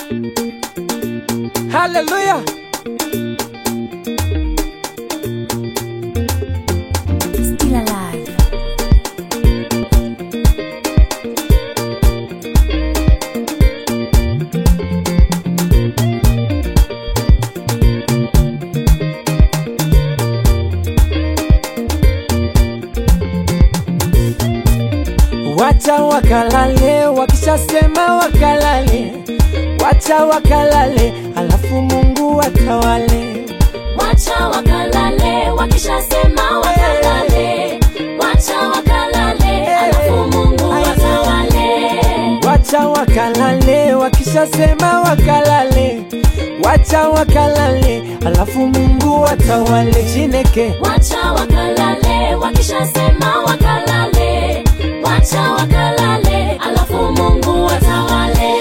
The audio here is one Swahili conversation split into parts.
Haleluya. Still alive. Wacha wakalale, wakishasema wakalale, wacha wakalale, alafu Mungu atawale. Wacha wakalale, wakishasema wakalale. Wacha wakalale, alafu Mungu atawale. Wacha wakalale, wakishasema wakalale, wacha wakalale, alafu Mungu atawale. Chineke Wacha wakalale, wakishasema wakalale. Wacha wakalale, alafu Mungu atawale.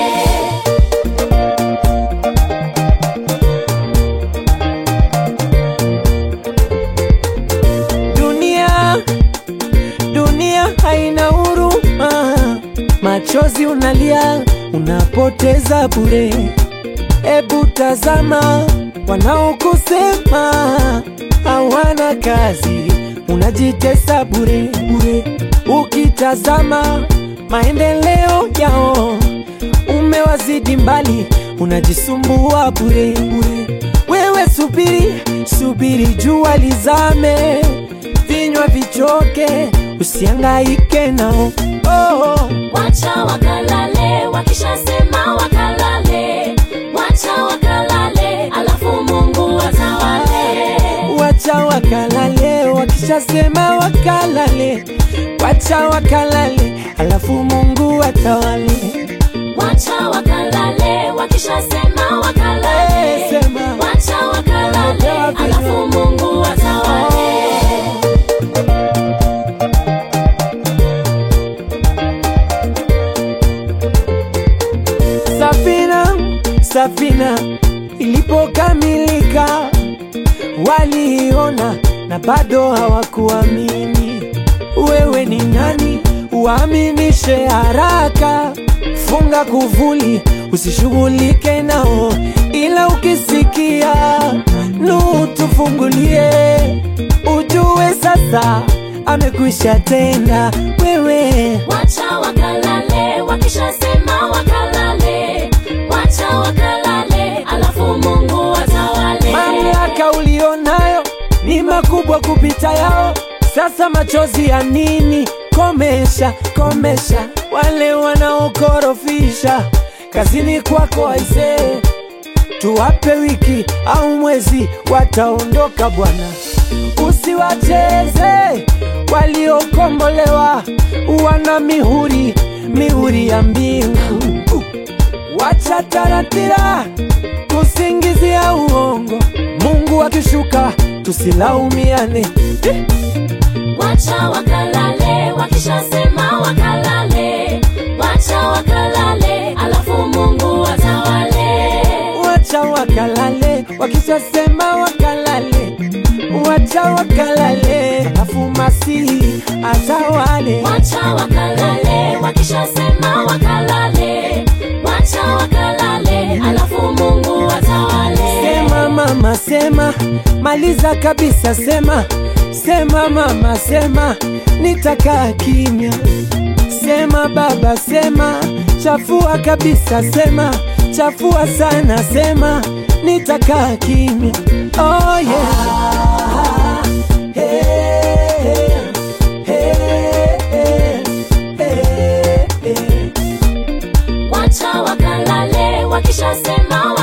dunia, dunia haina huruma, machozi unalia, unapoteza bure. Ebu tazama wanaokusema hawana kazi, unajitesa bure bure. Ukitazama maendeleo yao umewazidi mbali, unajisumbua bure bure. Wewe subiri, subiri jua lizame, vinywa vichoke, usiangaike nao. Oh, Wacha wakalale, wakishasema wakalale. Wacha wakalale, alafu Mungu atawale. wacha wakalale, wakishasema wakalale, wacha wakalale, alafu Mungu atawale. Wacha wakalale, wakishasema wakalale. Eh, sema. Wacha wakalale, alafu Mungu atawale. Safina, safina ilipokamilika waliiona na bado hawakuamini. Wewe ni nani uaminishe haraka? Funga kuvuli, usishughulike nao, ila ukisikia nu tufungulie, ujue sasa amekwisha tenda. Wewe Wacha wakalale, wakishasema wakalale. Wacha wakalale, alafu Mungu atawale. Mamlaka ulionayo ni makubwa kupita yao. Sasa machozi ya nini? Komesha, komesha wale wanaokorofisha kazini kwako aisee, tuwape wiki au mwezi, wataondoka Bwana. Usiwacheze waliokombolewa, wana mihuri, mihuri ya mbingu. Wacha taratira kusingizia uongo, Mungu akishuka tusilaumiane. Eh, Wacha wakalale, wakishasema wakalale. Wacha wakalale, alafu Mungu atawale. Wacha wakalale, wakishasema wakalale, wacha wakalale, alafu Masihi atawale. Wacha wakalale, wakishasema wakalale. Wacha wakalale, alafu Mungu atawale. Sema mama, sema, maliza kabisa, sema, sema mama, sema, nitakaa kimya. Sema baba, sema, chafua kabisa, sema, chafua sana, sema, nitakaa kimya. Oh yeah. Hey, hey, hey, hey, hey. Wacha wakalale, wakishasema